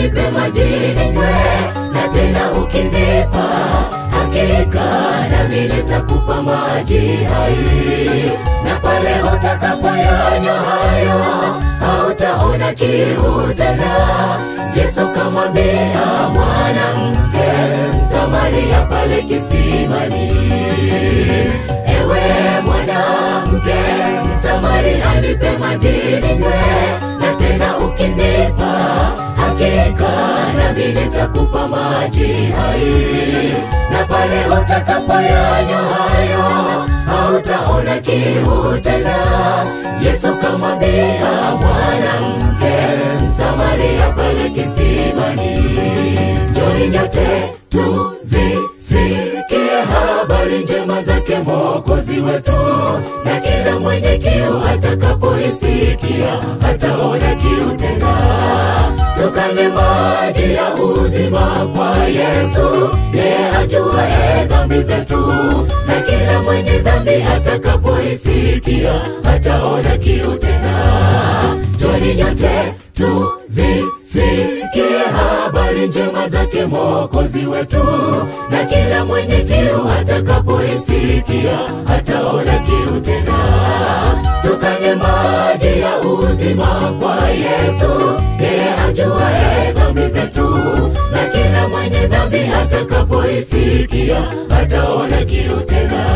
nipe maji ninywe, na tena ukinipa hakika nami nitakupa maji hai, na pale utakapoyanywa hayo hautaona kiu tena. Yesu kamwambia mwanamke Msamaria pale kisimani, ewe mwanamke Msamaria, nipe maji ninywe, na tena ukinipa hakika nami nitakupa maji hai, na pale utakapoyanywa hayo hautaona kiu tena. Yesu kamwambia mwanamke Msamaria pale kisimani, njoni nyote tuzisikie habari njema zake Mwokozi wetu, na kila mwenye kiu atakapoisikia hataona kiu tena. Tukanywe maji ya uzima kwa Yesu, yeye ajuaye dhambi zetu, na kila mwenye dhambi atakapoisikia hataona kiu tena. Njoni nyote tuzisikie habari njema zake Mwokozi wetu, na kila mwenye kiu atakapoisikia hataona kiu tena. Tukanywe maji ya uzima kwa Yesu, yeye ajuaye dhambi zetu, na kila mwenye dhambi atakapoisikia hataona kiu tena.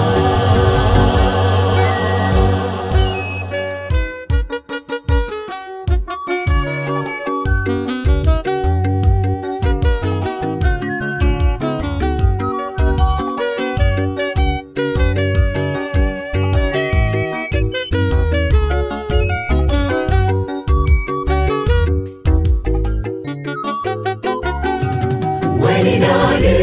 Weni nani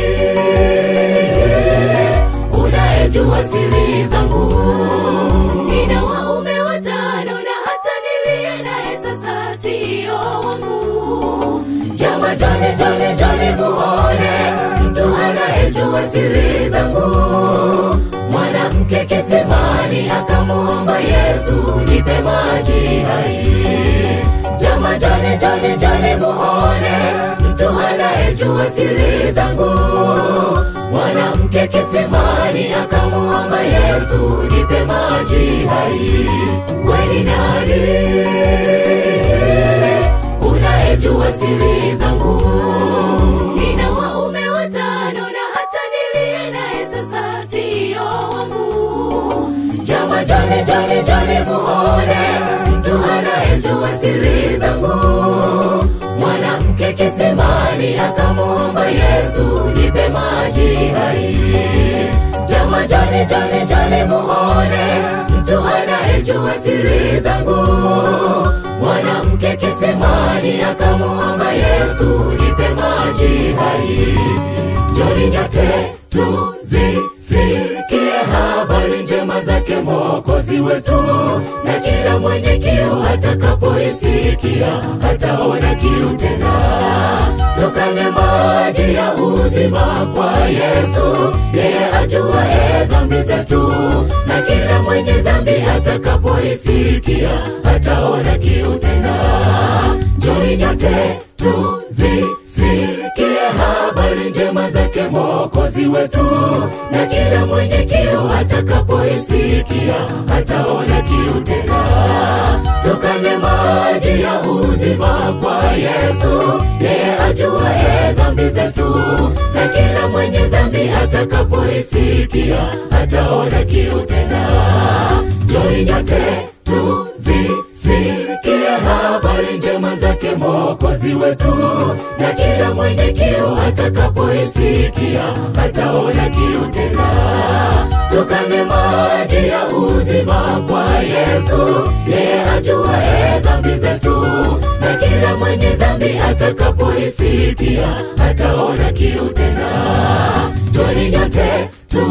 unayejua siri zangu? Nina waume watano na hata niliye naye sasa sio wangu. Jama jane jane jane muone mtu anayejua siri zangu. Mwanamke kisimani akamuomba Yesu, nipe maji hai. Jama jane jane jane muone mtu anayejua siri zangu. Mwanamke kisimani akamuomba Yesu, nipe maji hai. Weni nani unayejua siri zangu? Nina waume watano na hata niliye naye sasa sio wangu. Jama jane jane jane muone mtu anayejua siri zangu. Mwanamke kisimani akamuomba Yesu, nipe maji hai. Jama jane jane jane muone mtu anayejua siri zangu. Mwanamke kisimani akamuomba Yesu, nipe maji hai. Njoni nyote tuzisikie habari njema zake Mwokozi wetu, na kila mwenye kiu atakapoisikia hataona kiu tena. Tukanywe maji ya uzima kwa Yesu, yeye ajuaye dhambi zetu, na kila mwenye dhambi atakapoisikia hataona kiu tena. Njoni nyote tuzisikie habari njema zake Mwokozi wetu, na kila mwenye kiu atakapoisikia hataona kiu tena. Tukanywe maji ya uzima kwa Yesu, yeye ajuaye dhambi zetu, na kila mwenye dhambi atakapoisikia hataona kiu tena. Njoni nyote tuzisikie habari njema zake Mwokozi wetu, na kila mwenye kiu atakapoisikia hataona kiu tena. Tukanywe maji ya uzima kwa Yesu, yeye ajuaye dhambi zetu, na kila mwenye dhambi atakapoisikia hataona kiu tena. Njoni nyote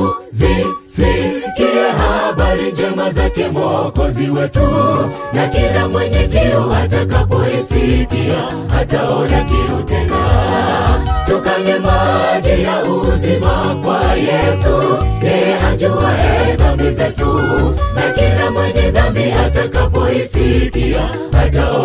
tuzisikie habari njema zake Mwokozi wetu, na kila mwenye kiu atakapoisikia hataona kiu tena. Tukanywe maji ya uzima kwa Yesu, yeye ajuaye dhambi zetu, na kila mwenye dhambi atakapoisikia hataona